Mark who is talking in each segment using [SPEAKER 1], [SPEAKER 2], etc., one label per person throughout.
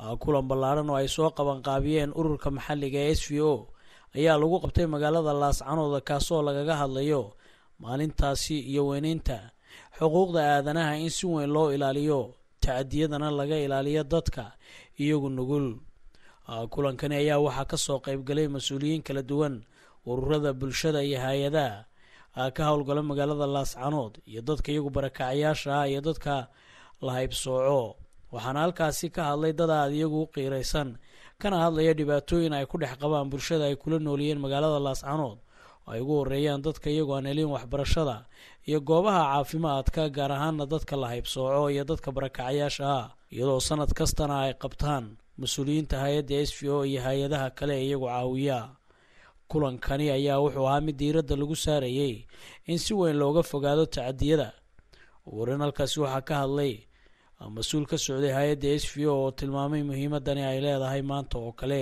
[SPEAKER 1] kulan ballaaran oo ay soo qabanqaabiyeen ururka maxalliga ee s v o ayaa lagu qabtay magaalada laascanooda kaasoo lagaga hadlayo maalintaasi iyo weyneynta xuquuqda aadanaha in si weyn loo ilaaliyo tacadiyadana laga ilaaliyo dadka iyagu nugul kulankani ayaa waxaa kasoo qeybgalay mas-uuliyiin kala duwan ururada bulshada iyo hay-adaha ka howlgala magaalada laascanood iyo dadka iyagu barakacayaasha ah iyo dadka la haybsooco waxaana halkaasi ka hadlay dad aad iyagu u qiiraysan kana hadlaya dhibaatooyin ay ku dhex qabaan bulshada ay kula nooliyeen magaalada laascanood oo ay ugu horeeyaan dadka iyagu aan helin waxbarashada iyo goobaha caafimaadka gaar ahaana dadka la haybsooco iyo dadka barakacayaasha ah iyadoo sanad kastana ay qabtaan mas-uuliyiinta hay-adda s v o iyo hay-adaha kale ee iyagu caawiya kulankani ayaa wuxuu ahaa mid diiradda lagu saarayey in si weyn looga fogaado tacadiyada warin halkaasi waxaa ka hadlay mas-uul ka socday hay-adda s v o oo tilmaamay muhiimadani ay leedahay maanta oo kale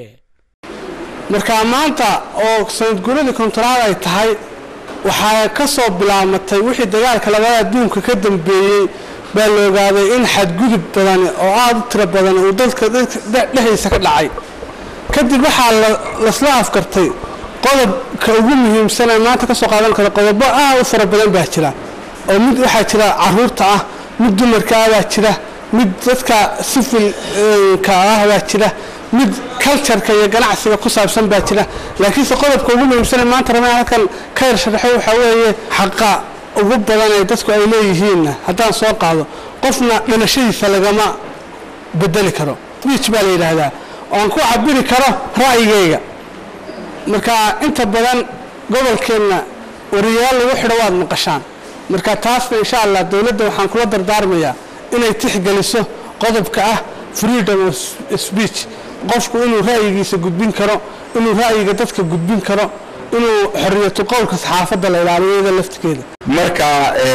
[SPEAKER 2] markaa maanta oo sanadguuradii kontonaad ay tahay waxaa ka soo bilaabmatay wixii dagaalka labada adduunka ka dambeeyey baa la ogaaday in xadgudub badan oo aada u tiro badan uu dadka dhexdiisa ka dhacay kadib waxaa lasla afkartay qodobka ugu muhiimsan ee maanta kasoo qaadan karo qodobo aad u fara badan baa jira oo mid waxaa jira caruurta ah mid dumarka ah baa jira mid dadka sifilka ah baa jira mid cultureka iyo ganacsiga ku saabsan baa jira laakiinse qodobka ugu muhiimsan ee maanta rabaa halkan ka yar sharaxo waxaa weeye xaqa ugu badan ee dadku ay leeyihiinna haddaan soo qaado qofna dhalashadiisa lagama bedeli karo wiij baa la yidhaahdaa oo aan ku cabiri karo ra'yigayga marka inta badan gobolkeenna wariyaal lagu xidho waad maqashaan marka taasna insha allah dowladda waxaan kula dardaarmayaa inay tixgeliso qodobka ah freedom of speech qofku inuu ra'yigiisa gudbin karo inuu ra'yiga dadka gudbin karo inuu xoriyatu qowlka saxaafadda la ilaaliyo iyada laftigeeda
[SPEAKER 3] marka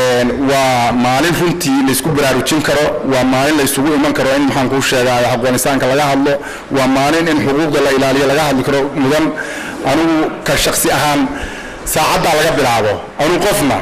[SPEAKER 3] waa maalin runtii laysku baraarujin karo waa maalin laysugu iman karo in maxaan kuu sheegaa afghanistaanka laga hadlo waa maalin in xuquuqda la ilaaliyo laga hadli karo mudan anugu ka shaksi ahaan saacaddaa laga bilaabo anugu qofna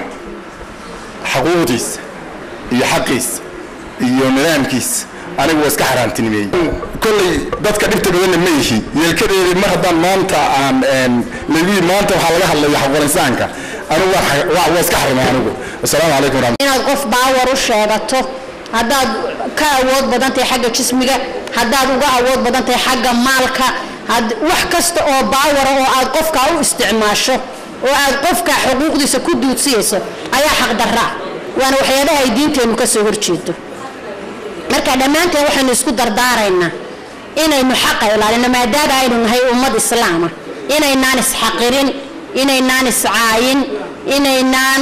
[SPEAKER 3] xaquuqdiisa iyo xaqiisa iyo nidaamkiisa anigu waa iska xaaraantinimeeyey kolley dadka dhibta badanna ma yihi yeelkadeedii mar haddaan maanta aan lagu maanta waxaa laga hadlaya afghanistaanka anigu waa iska xarimay anigu asalaamu calaykum waraxmat
[SPEAKER 4] inaad qof baawar u sheegato haddaad ka awood badan tahay xagga jismiga haddaad uga awood badan tahay xagga maalka wax kasta oo baawara oo aad qofkaa u isticmaasho oo aad qofka xuquuqdiisa ku duudsiyayso ayaa xaqdarraa waana waxyaabaha ay diinteennu ka soo horjeedo marka dhammaanteen waxaynu isku dardaaraynaa inaynu xaqa ilaalino maadaama aynu nahay ummad islaama inaynaan isxaqirin inaynaan iscaayin inaynaan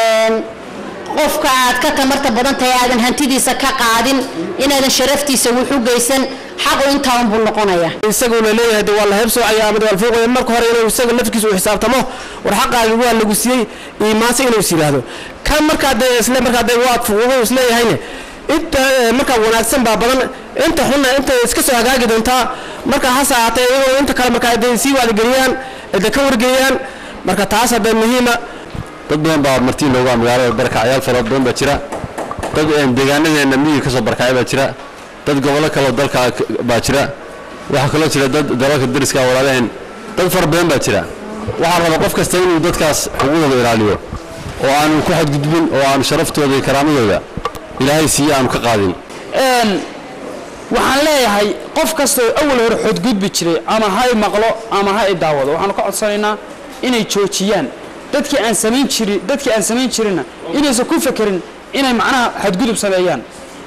[SPEAKER 4] qofka aad ka tamarta badan tahay aadan hantidiisa ka qaadin inaadan sharaftiisa wuxu geysan xaqu intaa unbuu noqonaya
[SPEAKER 5] isaguna leeyahay de waa la heebsoocaya ama waa fuuqaya marka hore inuu isaga nafkiisa u xisaabtamo war xaqaagi waa lagu siiyey iimaanse inuu is yidhaahdo kan markaa dee isle markaa dee waad fuquuqay isleeyahayne inta markaa wanaagsan baa badan inta xunna inta iska soo hagaagi doontaa marka hase ahaatee iyagoo inta kale markaa de sii wacdigeliyaan de ka wargeliyaan marka taas hadda muhiima
[SPEAKER 6] dad badan baa martiin looga magaalada barkacyaal fara badan baa jira dad deegaanadeena miyiga kasoo barkacay baa jira dad gobollo kaleo dalka baa jira waxaa kaloo jira dad dalalka dariska walaalaheen dad fara badan baa jira waxaa raba qof kasta inuu dadkaas xuquuqdooda ilaaliyo oo aanu ku xadgudbin oo aanu sharaftooda iyo karaamadooda ilaahay siiye aanu ka qaadin
[SPEAKER 7] waxaan leeyahay qof kastoo awal hore xodgudbi jiray ama ha i maqlo ama ha i daawado waxaanu ka codsanaynaa inay joojiyaan dadkii aan samayn jirin dadkii aan samayn jirinna inaysan ku fekerin inay macnaha xadgudub sameeyaan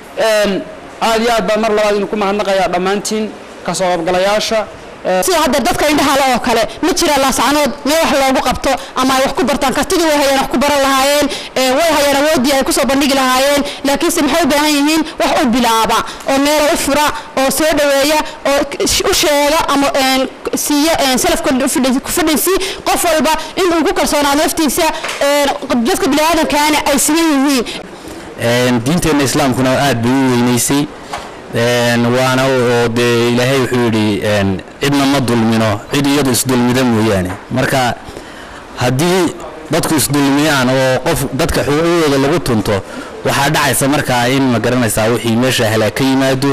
[SPEAKER 7] aad iyo aad baan mar labaad idinku mahadnaqayaa dhammaantiin kasoo qaybgalayaasha
[SPEAKER 4] sida hadda dadka indhahala oo kale ma jira laascanood meel wax loogu qabto ama ay wax ku bartaan kartidii way hayeen wax ku baran lahaayeen way hayeen awoodii ay kusoo bandhigi lahaayeen laakiinse maxay u baahan yihiin wax u bilaaba oo meelo u fura oo soo dhoweeya oo u sheega ama siiya salafka ku fadhinsi qof walba in uu ku kalsoonaado naftiisa dadka biniaadamkaana ay siman yihiin
[SPEAKER 8] diinteenna islaamkuna aad bay u weynaysay waana oo dee ilaahay wuxuu yidhi cidna ma dulmino cid iyadu isdulmida mooyaane marka haddii dadku isdulmiyaan oo qof dadka xuquuqdooda lagu tunto waxaa dhacaysa markaa in ma garanaysaa wixii meesha halaag ka yimaado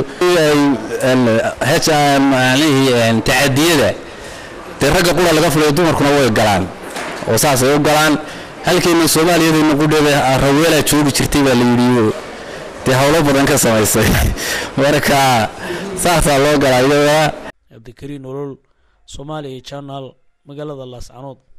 [SPEAKER 8] macnihii tacadiyada dee ragga qura laga filayo dumarkuna way galaan oo saasay u galaan halkeena soomaaliyadeenna qudheeda raweelaa joogi jirtay baa la yidhi dee howlo badan ka samaysay marka saasaa loo galaa iyada
[SPEAKER 1] cabdikariin olol soomaaliya channel magaalada laascanood